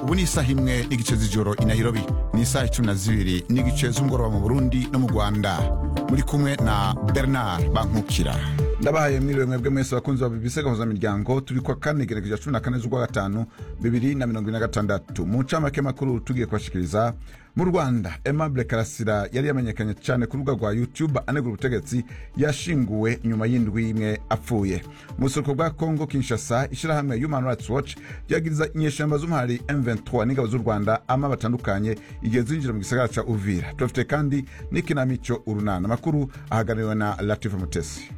ubu ni isaha imwe n'igice z'ijoro i nairobi ni isaha icumi na zibiri n'igice z'umugoroba mu burundi no mu rwanda muri kumwe na bernard bankukira ndabahaye mwiriwe mwebwe mwese bakunzi ba bbc gahuzamiryango turi kwa kane gerekeja cumi na kane z'ukwa gatanu bibiri na mirongo ine na gatandatu mu ncamake makuru tugiye kubashikiriza mu rwanda aimable karasira yari yamenyekanye cyane ku rubuga rwa youtube anegura ubutegetsi yashinguwe nyuma y'indwi imwe apfuye mu buseruko bwa congo kinshasa ishyirahamwe human rights watch ryagiriza inyeshyamba z'umuhari m23 n'ingabo z'u rwanda ama batandukanye igihe zinjira mu gisagara ca uvira turafite kandi n'ikinamico urunana amakuru ahagarariwe na latifa mutesi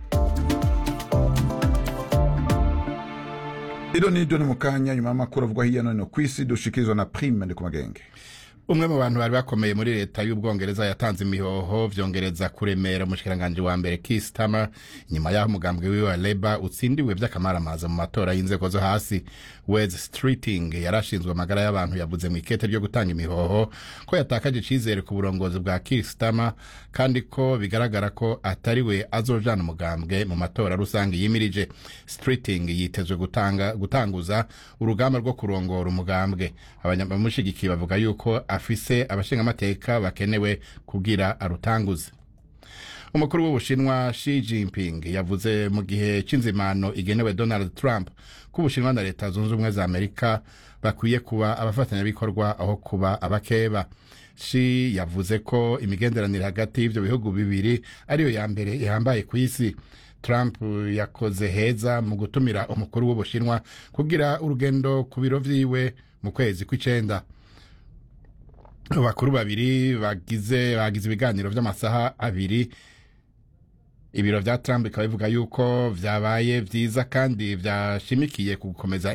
iro ni ryo ni mu kanya nyuma y'amakuru avugwa hirya no hino ku isi dushikirizwa na prime ndi ku magenge umwe mu bantu bari bakomeye muri leta y'ubwongereza yatanze imihoho vyongereza kuremera umushikiranganji wa mbere Keir Starmer nyuma y'aho umugambwe wiwe wa Labour utsindiwe vy'akamaramaza mu matora y'inzego zo hasi Wes Streeting yarashinzwe amagara y'abantu yavuze mu ikete ryo gutanga imihoho ko yatakaje icizere ku burongozi bwa Keir Starmer kandi ko bigaragara ko atari we azojana umugambwe mu matora rusange yimirije Streeting yitezwe gutanga gutanguza urugamba rwo kurongora umugambwe abanyamushigikiye bavuga yuko afise abashingamateka bakenewe kugira arutanguze umukuru w'ubushinwa Xi Jinping yavuze mu gihe c'inzimano igenewe Donald Trump ko ubushinwa na leta zunze ubumwe za Amerika bakwiye kuba abafatanyabikorwa aho kuba abakeba Xi yavuze ko imigenderanire hagati y'ivyo bihugu bibiri ariyo ya mbere ihambaye ku isi Trump yakoze heza mu gutumira umukuru w'ubushinwa kugira urugendo ku biro vyiwe mu kwezi kw'icenda abakuru babiri bagize bagize ibiganiro vy'amasaha abiri ibiro vya Trump bikaba bivuga yuko vyabaye vyiza kandi vyashimikiye ku gukomeza